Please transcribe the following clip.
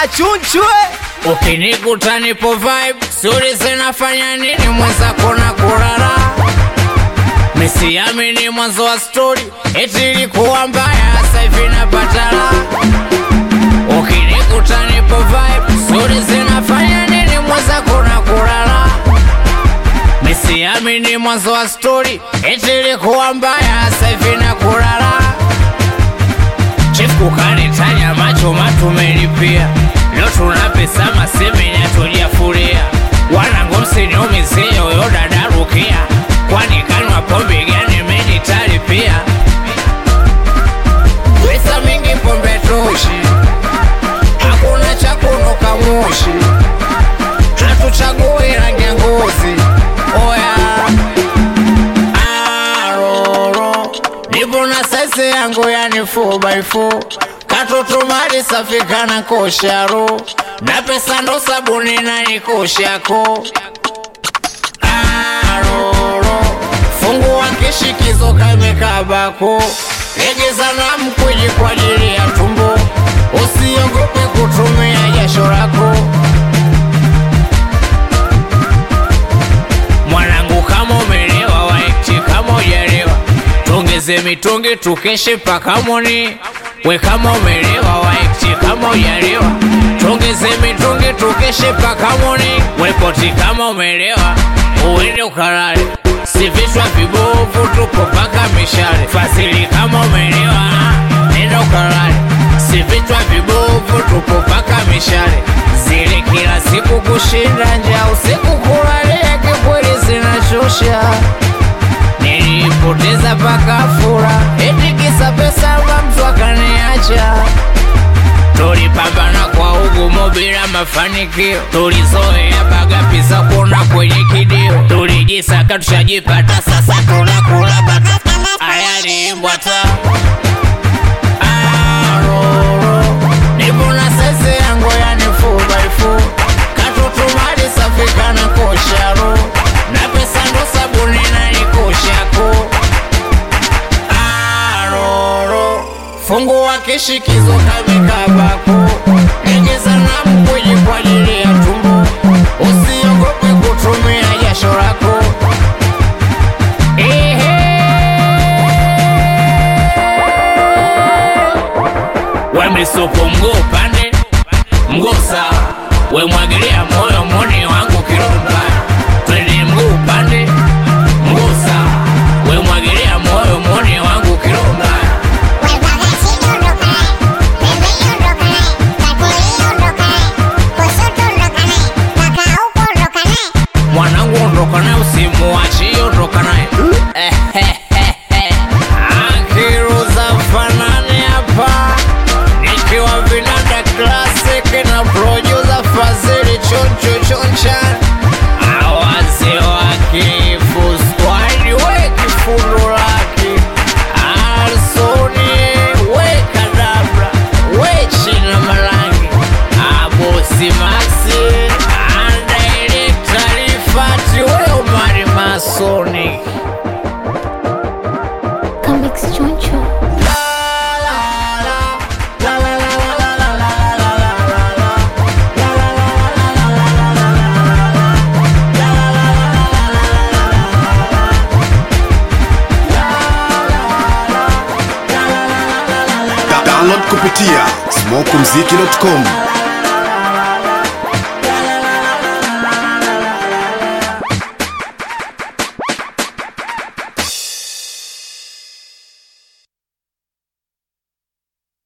chunchwe Ukinikuta nipo vibe, suri zinafanya nini mwenzako na kurara Misiamini mwanzo wa story, eti ilikuwa mbaya, sasa hivi napata raha. Ukinikuta nipo vibe, suri zinafanya nini mwenzako na kurara Misiamini mwanzo wa story, eti ilikuwa mbaya, sasa hivi na kurara Chief kukanitanya macho matumelipia leo tuna pesa masemeni atujafuria wanangu msiniumizie huyo dada Rukia kwani kanywa pombe gani menitalipia pesa mingi pombe toshi hakuna cha kunuka moshi hatuchagui rangi ya ngozi oya aroro nipo na saizi yangu yani 4x4 katoto mali safi kana kosharo na pesa ndo sabuni na nikoshako aroro fungua kishikizo kamekabako legeza na mkwiji kwa ajili ya tumbo usiogope kutumia jasho lako mwanangu kama umelewa waiti kama ujalewa tongeze mitungi tukeshe paka moni we kama umelewa waiti kama ujalewa tongeze mitungi tukeshe paka moni we poti kama umelewa uende ukalale si vichwa vibovu tupo paka mishale fasili kama umelewa nenda ukalale si vichwa vibovu tupo paka mishale zile kila siku kushinda njaa usiku kulalia kikweli zinachosha nilipoteza paka fura eti kisa pesa mba mtu akaniacha tulipambana kwa ugumu bila mafanikio tulizoea baga pisa kuona kwenye kidio tulijisaka tushajipata sasa tunakula bata ayaliimbwata aroro nipo na sese yangu yani 4x4 katutumali safi kana kosharo na pesa ndo sabuni na nikoshako aroro fungua kishikizo kamekabako legeza na mkwiji kwa ajili ya tumbo usiogope kutumia jasho lako we misupu mguu upande mguu sawa we mwagilia moyo moni wangu kiromba twende mguu upande mguu sawa we mwagilia moyo moni wangu kiromba mwanangu ondoka naye usimuachi ondoka naye akiruza fanani hapa nikiwa vinanda classic na producer fazili choncho choncha awazi wake fuskwani we kifundo lake alsoni we kadabra we china marangi abosi maxi andailektarifati we umari masonic Comics Choncho. Da- download kupitia smokumziki.com